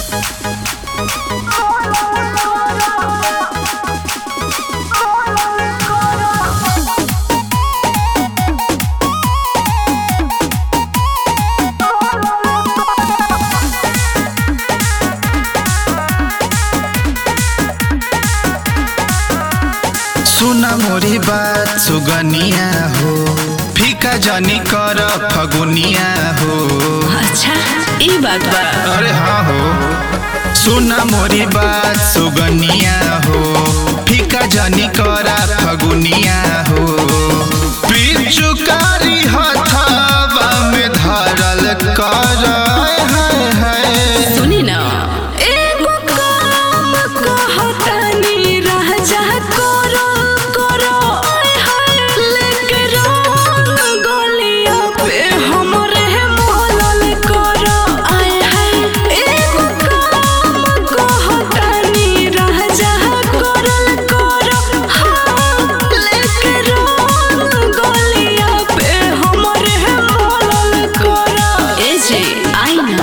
सुना मोरी बात सुगनिया हो फीका जनी कर फगुनिया हो अच्छा ई बात बा अरे हाँ हो सुना मोरी बात सुगनिया हो फीका जनी कर फगुनिया हो पिचुकारी हथावा में धरल कर हाय हाय सुनी ना एगो काम कहतानी राजा करो करो आय हाय लेके रंग गलिया पे हमरे मोहलल करो आय हाय एगो काम कहतानी राजा करल करो हाँ लेके रंग गलिया पे हमरे मोहलल करो ए जे आई ना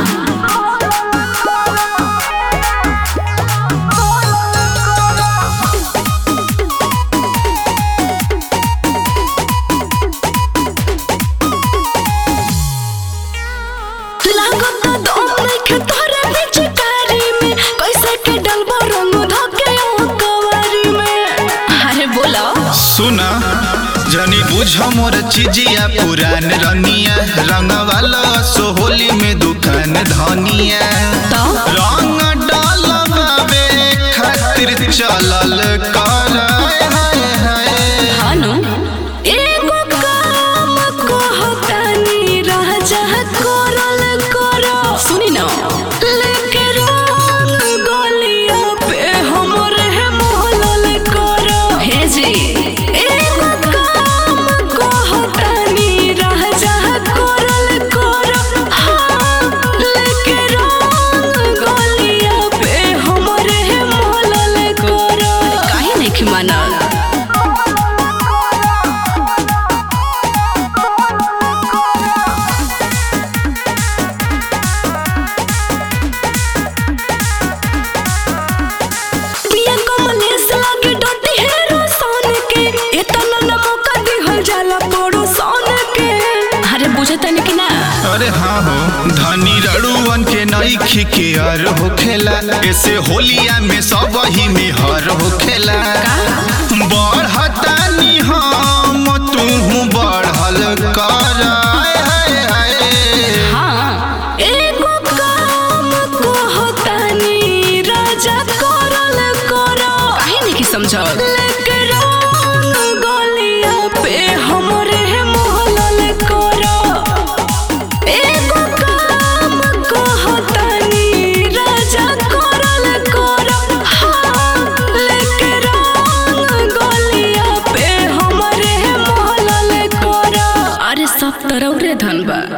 लागत दम नइखे तोहरा पिचकारी में कैसे के डलबो रंग धके ओ कवारी में अरे बोलो सुना जनी बुझ मोर चिजिया पुरान रनिया रंग वाला सोहोली में दुकान धनिया तो रंग डालबाबे खातिर चलल कर हाय हाय हानु एगो काम कहतानी राजा करल करो सुनी ना लेके रंग गलिया पे हमरे मोहलल करो हे जी एगो काम कहतानी राजा करल करो हाँ लेके रंग गलिया पे हमरे मोहलल करो काहे नहीं मानल पिया कमलेश लागे डोटी हेरो सोन के एतना न मौका दिहल जाला पड़ो सोन के अरे बुझे तनी कि ना अरे हाँ हो धनी रड़ुअन के नई खिकेर होखेला ऐसे होलिया में सब ही में हर होखेला बढ़तानी हम तू बढ़ल कर हाय हाय हाय हाँ एगो काम कहतानी राजा करल करो काहे नहीं कि समझल लेके रंग गलिया पे हमरे मोहलल करो एगो